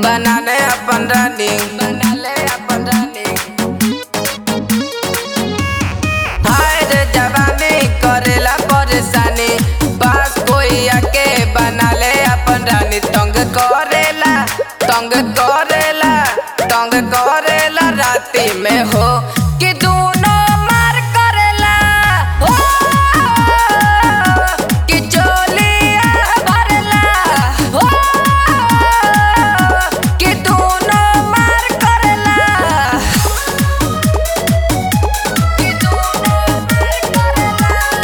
बना ले अपन रानी बना ले अपन रानी हाय रे जवानी करेला परेशानी पास कोई आके बना ले अपन रानी तंग करेला तंग करेला तंग करेला राती में हो कि दोनों मार करेला हो कि चोलिया भरेला हो कि दोनों मार करेला कि दोनों मार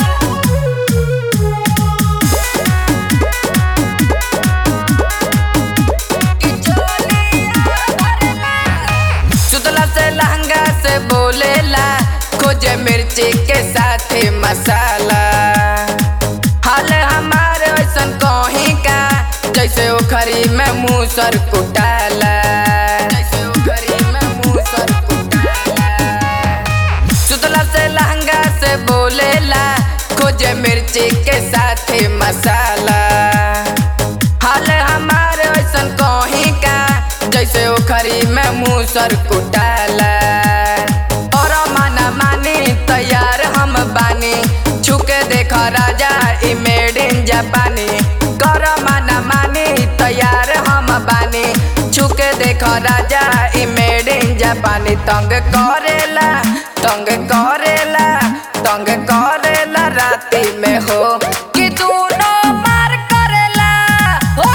सुतला से लहंगा से बोलेला खोजे मिर्ची के साथ मसाला हाल हमारे ऐसन कहीं का जैसे ओखरी में मूसर कुटाला जैसे ओखरी में मूसर कुटाला सुतला से लहंगा से बोलेला खोजे मिर्ची के साथ मसाला हाल हमारे ऐसन कहीं का जैसे ओखरी में मूसर कुटाला और माना मानी तैयार हम बानी छुके देख राजा ई मेड इन जापानी कर माना मानी तैयार हम बानी छुके देख राजा ई मेड इन जापानी तंग करेला तंग करेला तंग करेला राती में हो कि दोनों मार करेला हो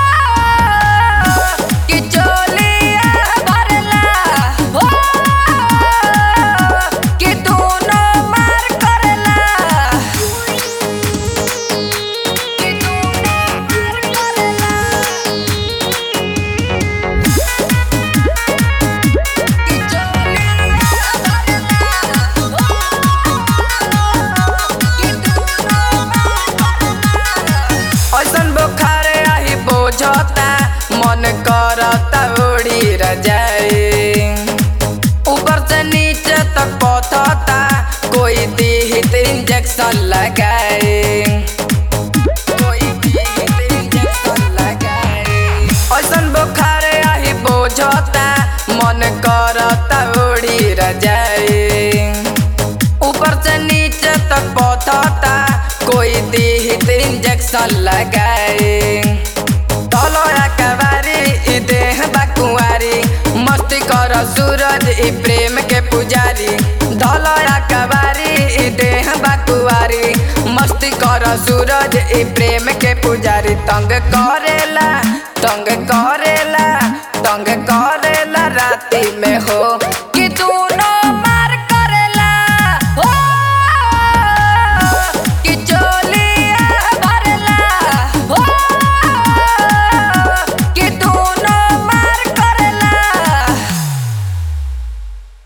कि चोलिया भरेला हो कि दोनों मार करेला कि दोनों मार करेला कि चोलिया ऐसन बुखार आही बोझता मन करता उड़ी रजाई ऊपर से नीचे तक पथता कोई दीहित इंजेक्शन लगाए कोई दीहित इंजेक्शन लगाए ऐसन बुखार आही बोझता मन करता उड़ी रजाई ऊपर से नीचे तक पथता कोई दीहित इंजेक्शन लगाए तलोया कवारी ई देह बकुआरी मस्ती कर सूरज ई प्रेम के पुजारी धलोया कवारी ई देह बकुआरी मस्ती कर सूरज ई प्रेम के पुजारी तंग करेला तंग करे